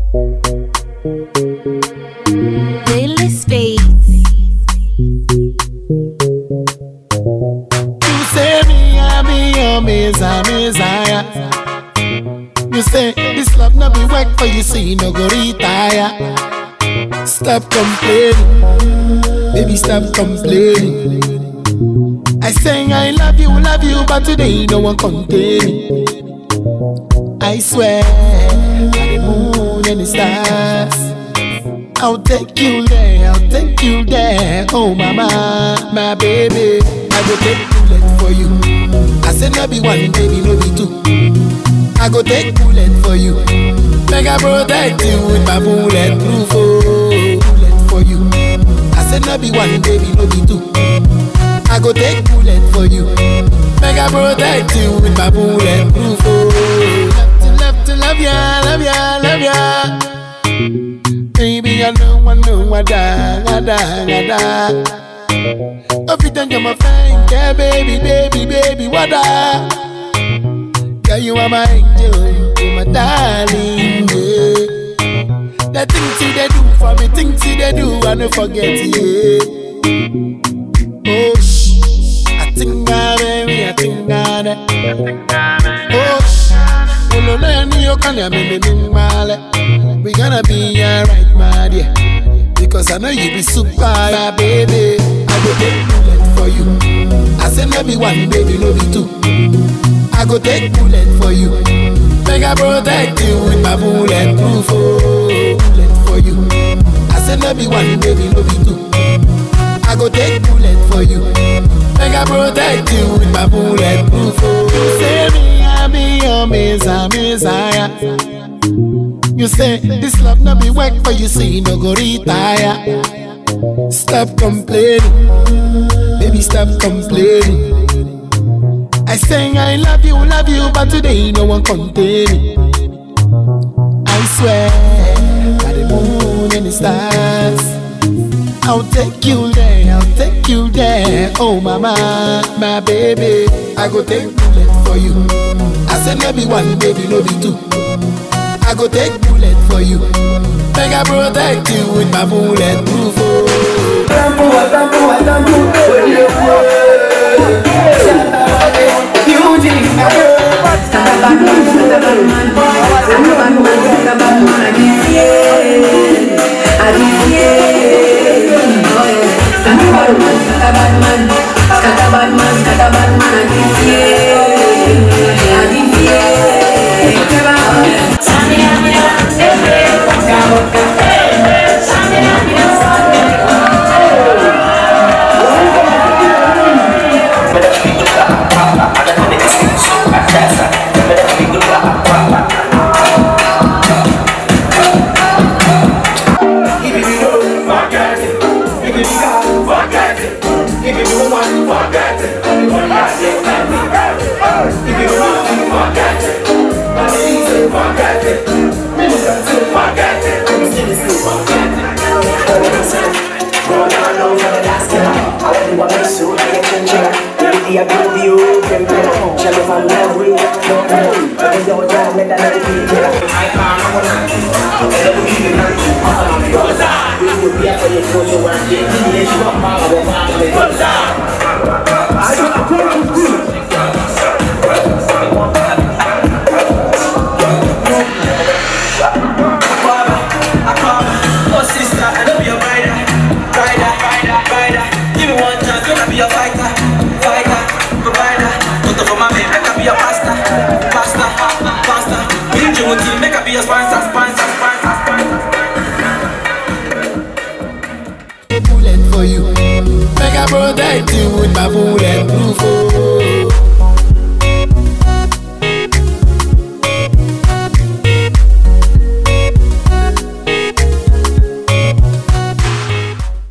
Playlist Space. You say me, I be your messiah, messiah. You say this love no be work for you, so you no go retire. Stop complaining, baby, stop complaining. I say I love you, love you, but today no one contain me. I swear, by the moon and the stars. I'll take you there, I'll take you there. Oh, mama, my baby. I go take bullet for you. I said, no be one, baby, no be two. I go take bullet for you. Make I protect you with my bulletproof. Oh, bullet for you. I said, no be one, baby, no be two. I go take bullet for you. Make I protect you with my bulletproof. Oh, love to love to love ya, love ya, love ya. Baby, I know, I know, I die, I die, I die. Every time you're my friend, yeah, baby, baby, baby, what I? Yeah, you are my angel, you my darling, yeah. The things you they do for me, things you they do, I never forget, yeah. Oh, shh, I think I, baby, I think I, that. Oh, shh, oh, no, no, no, you can't hear me, me, me, male. We gonna be alright, my dear. Because I know you be super, my baby. I go take bullet for you. I say no be one, baby, no be two. I go take bullet for you. Make I protect you with my bulletproof. Oh, bullet for you. I say no be one, baby, no be two. I go take bullet for you. Make I protect you with my bulletproof. Oh, you say me, I be your messiah, messiah. You say this love no be work for you, so you no go retire. Stop complaining, baby, stop complaining. I say I love you, love you, but today no one contain me. I swear, by the moon and the stars. I'll take you there, I'll take you there. Oh, mama, my baby. I go take bullet for you. I said, no be one, baby, no be two. I go take bullet for you. Make I protect you with my bulletproof. Oh. Oh sister, I know be a rider, rider, rider, rider. Give me one chance, gonna be a fighter, fighter, provider. Put up for my man, make I be a pastor, pastor, pastor. Bring you team, make I be a sponsor, sponsor, sponsor, sponsor. bullet for you. Make I protect you with my bullet.